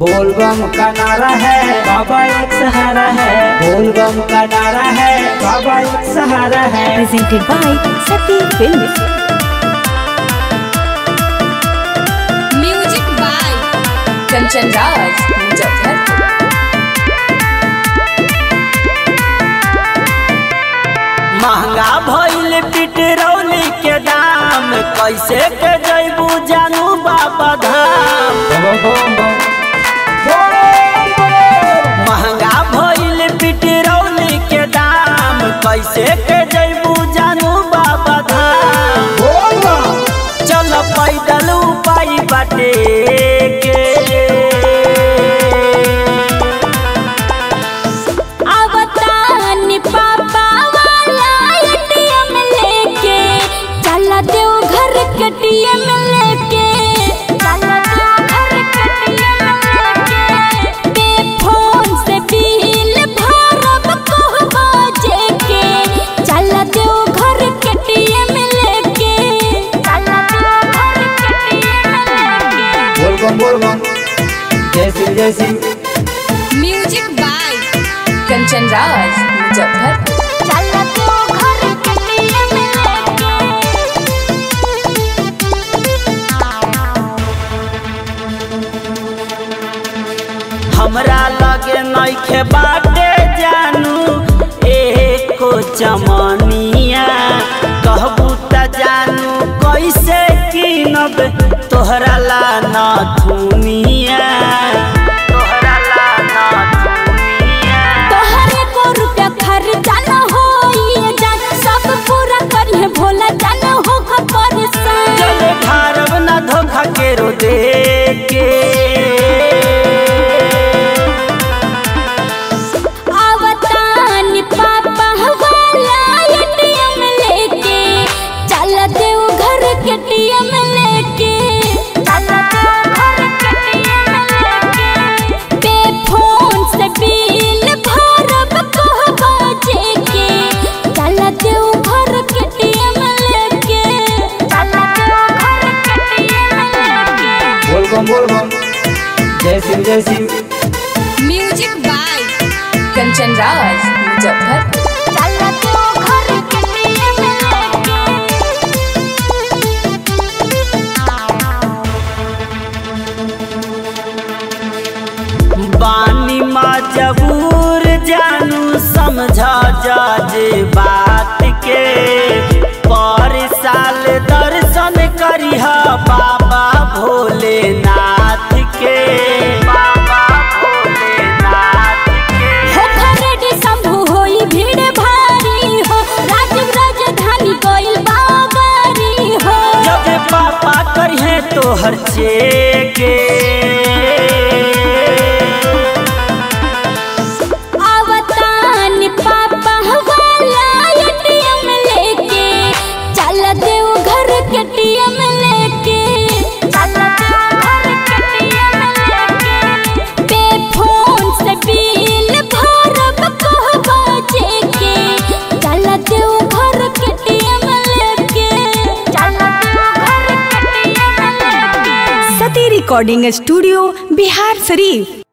बोलबम का नारा है बाबा एक सहारा है बोलबम का नारा है बाबा एक सहारा है presented by Sati Films. Music by Kanchan Raj Muzaffarpur महंगा भइल पेट्रोल के दाम कैसे के जैबू जानू बाबा धाम बम बम बम महंगा भइल पेट्रोल के दाम कैसे के जैबू जानू बाबा धाम चल पैदल उपाय बाटे के अवतानी पापा वाला एटीएम लेके चला देव घर के टीएम लेके चला देव घर के टीएम लेके पे फोन से बिल भरब कहबा जेके चला देव घर के टीएम लेके चला देव घर के टीएम लेके बोलबम बोलबम जय सिंह जय सिंह म्यूजिक बाय कंचन राज मुजफ्फरपुर चला देव घर के टीएम लेके हमरा लगे नइखे बाटे जानू एको चमनिया कहबू त जानू कैसे कीनब तोहरा ला न थुनिया तोहरा ला न थुनिया तोहरे को रुपया खर्चा न होई जान सब पूरा करिए भोला जान हो खबर चले भारब न धोखा के रो दे के आवतान पापा वाला एटीएम लेके चल देव घर के टीएम लेके चल देव घर के टीएम लेके पे फोन से बिल भरब कहबा जेके चल देव घर के टीएम लेके चल देव घर के टीएम लेके बोलबम बोलबम जय सिंह जय सिंह म्यूजिक बाय कंचन राज मुजफ्फरपुर चला तो घर के टीएम लेके बानी मजबूर जानू समझा जाजे बात के पर साल दर्शन करिह बाबा भोलेनाथ के बाबा भोलेनाथ के हो खरेडी शंभु होई भीड़ भारी हो राजीव राजधानी कोई बागारी हो जब पापा करिहे तोहर चेके आवतान पापा वाला एटीएम लेके चल देव घर के टीएम लेके चल देव घर के टीएम लेके पे फोन से बिल भरब कहबा जेके चल देव घर के टीएम लेके चल देव घर के टीएम लेके सती रिकॉर्डिंग स्टूडियो बिहार शरीफ